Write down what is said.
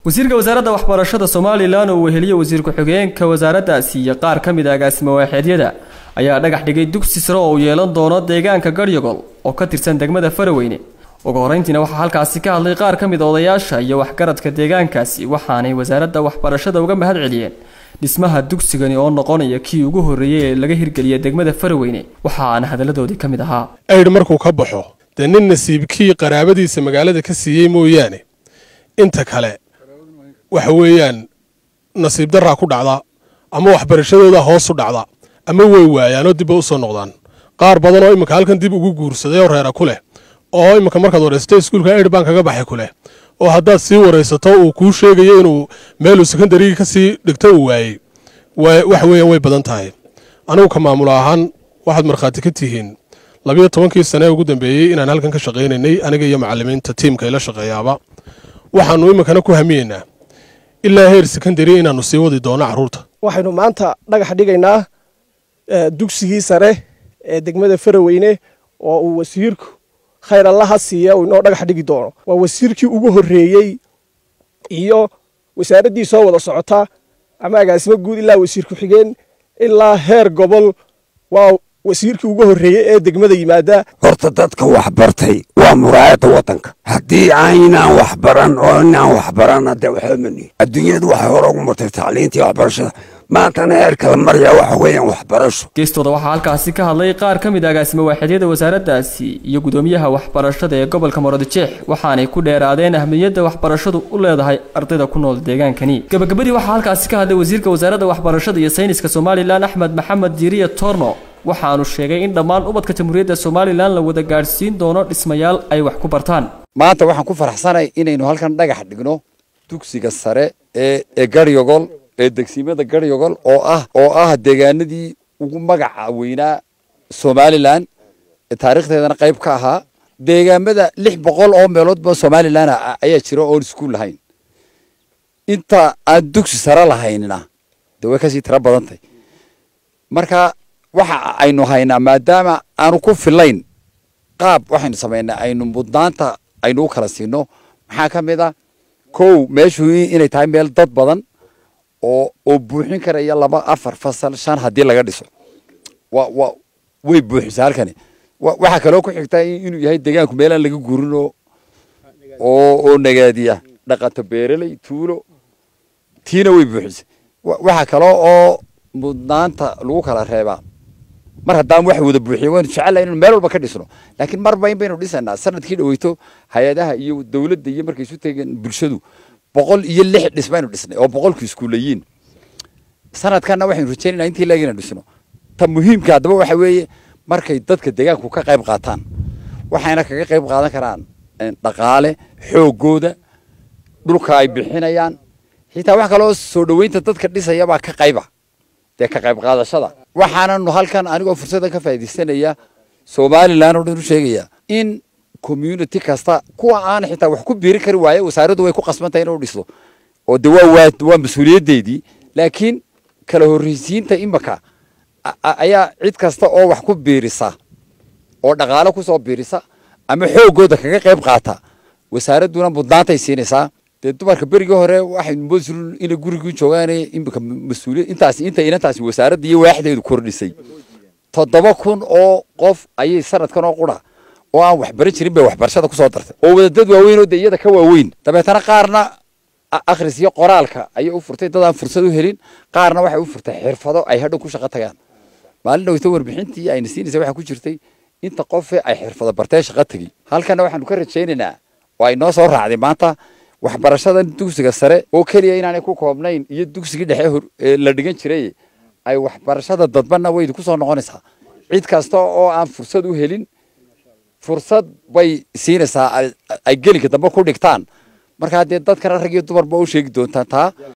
wasiirka wasaaradda waxbarashada somalilan oo weheliye wasiir ku-xigeenka wasaaraddaasi iyo qaar ka mid a agaasimo waaxeedyada ayaa dhagax dhigay dugsi sare oo uu yeelan doono deegaanka garyogol oo ka tirsan degmada faraweyne ugu horeyntiina waxaa halkaasi ka hadlay qaar ka mid a odayaasha iyo waxgaradka deegaankaasi waxaanay wasaaradda waxbarashada uga mahad celiyeen dhismaha dugsigani oo noqonaya kii ugu horreeyey ee laga hirgeliya degmada faraweyne waxaana hadalladoodii ka mid ahaa aydh markuu ka baxo dee nin nasiibkii qaraabadiisa magaalada ka siiyey mooyaane inta kale waxa weeyaan nasiib daraa ku dhacda ama waxbarashadooda hoos u dhacda ama way waayaanoo dibba u soo noqdaan qaar badan oo iminka halkan dib ugu guursaday oo reera ku leh oo iminka markaad waraysato iskuulka aydh baan kaga baxay ku leh oo haddaad sii waraysato uu kuu sheegayo inuu meeluu sekondarigii ka sii dhigto uu waayey waxa weeyaan way badan tahay anigu ka maamulo ahaan waxaad markhaati ka tihiin labiyo tobankii sane ee ugu dambeeyey inaan halkan ka shaqaynaynay aniga iyo macallimiinta tiimka ila shaqeeyaaba waxaannu iminkana ku hamiyeynaa ilaa heer sekondari inaannu sii wadi doono carruurta waxaynu maanta dhagax dhigaynaa dugsigii sare ee degmada faraweyne oo uu wasiirku khayr allaha siiya uu inoo dhagax dhigi doono waa wasiirkii ugu horreeyey iyo wasaaraddii soo wada socota ama agaasimo guud ilaa wasiir ku-xigeen ilaa heer gobol waa wasiirkii ugu horreeyey ee degmada yimaada horta dadka waxbartay waa muraayadda waddanka haddii aynaan waxbaran oo inaan waxbarana dee waxba manihin adduunyadu waxay hore ugu martay tacliintii waxbarashada maantana heer kala maraya waxa weeyaan waxbarasho geestooda waxaa halkaasi ka hadlay qaar ka mid a agaasimo waaxeedyada wasaaraddaasi iyo gudoomiyaha waxbarashada ee gobolka muradjeex waxaanay ku dheeraadeen ahmiyadda waxbarashadu u leedahay ardayda ku nool deegaankani gabagabadii waxaa halkaasi ka hadlay wasiirka wasaaradda waxbarashada iyo sayniska somalilan axmed maxamed diiriye torno waxaanu sheegay in dhammaan ubadka jamhuuriyadda somalilan la wada gaadhsiin doono dhismayaal ay wax ku bartaan maanta waxaan ku faraxsanay inaynu halkan dhagax dhigno dugsiga sare ee ee garyogol ee degsimada garyogol oo ah oo ah deegaanadii ugu magaca weynaa somalilan ee taariikhdeedana qayb ka ahaa deegaamada lix boqol oo meeloodba somalilan ayaa jira oon iskuul lahayn inta aan dugsi sare lahaynina dee way kasii tiro badantay marka waxa aynu haynaa maadaama aanu ku filayn qaab waxaynu samaynaa aynu mudnaanta aynu u kala siino maxaa ka mid a kow meeshu inay tahay meel dad badan oo oo buuxin karaya laba afar fasal shan haddii laga dhiso wa wa way buuxisa halkani waxaa kaloo ku xigta inuu yahay deegaanku meelaan laga guurin oo oo oo nagaadiya dhaqato beereley tuulo tiina way buuxisa waxaa kaloo oo mudnaanta lagu kala reebaa mar haddaan wax wada buuxiyo waynu jecelahay inaynu meel walba ka dhisno laakiin marba in baynu dhisanaa sanadkii dhaweyto hay-adaha iyo dowladda iyo markay isu tegeen bulshadu boqol iyo lix dhis baynu dhisnay oo boqolku iskuulayiin sanadkanna waxaynu rajeynayna intii laagina dhisno ta muhiimka haddaba waxa weeye markay dadka deegaanku ka qayb qaataan waxayna kaga qayb qaadan karaan dhaqaale xoogooda dhulka ay bixinayaan xitaa wax kaloo soo dhoweynta dadka dhisayabaa ka qayba dee ka qayb qaadashada waxaananu halkan anigoo fursaddan ka faaidaysanaya somalilan oo dhan u sheegaya in community kasta kuwa aan xitaa wax ku biiri kari waaye wasaaraddu way ku qasbantahay inuu dhiso oo de waa waa waa mas-uuliyaddeydii laakiin kala horreysiinta imaka ayaa cid kasta oo wax ku biirisa oo dhaqaalo kusoo biirisa ama xoogooda kaga qayb qaata wasaaradduna mudnaantay siinaysaa dee dumarka berigii hore waxaynu moodsul inay gurigii joogaan imika mas-uuliyad intaasi inta inantaasi wasaaradda iyo waaxdeedu kordhisay toddoba kun oo qof ayay sanadkan oo qura oo aan waxbaran jirin bay waxbarashada kusoo dartay oo wadadad waaweyn oo de iyada ka waaweyn dabeetana qaarna akhris iyo qoraalka ayay u furtay dad aan fursad u helin qaarna waxay u furtay xirfado ay hadhow ku shaqo tagaan maalin dhaweyto warbixintii ayna siinaysa waxaa ku jirtay inta qofe ay xirfado bartee shaqo tegi halkana waxaanu ka rajaynaynaa oo ay noo soo raacday maanta waxbarashada dugsiga sare oo keliya inaanay ku koobnayn iyo dugsigii dhexe la dhigan jiray ay waxbarashada dadbanna way ku soo noqonaysaa cid kasta oo aan fursad u helin fursad bay siinaysaa ay gelinka dambe ku dhigtaan markaa dee dadkana rag iyo dumarba u sheegi doontaan taa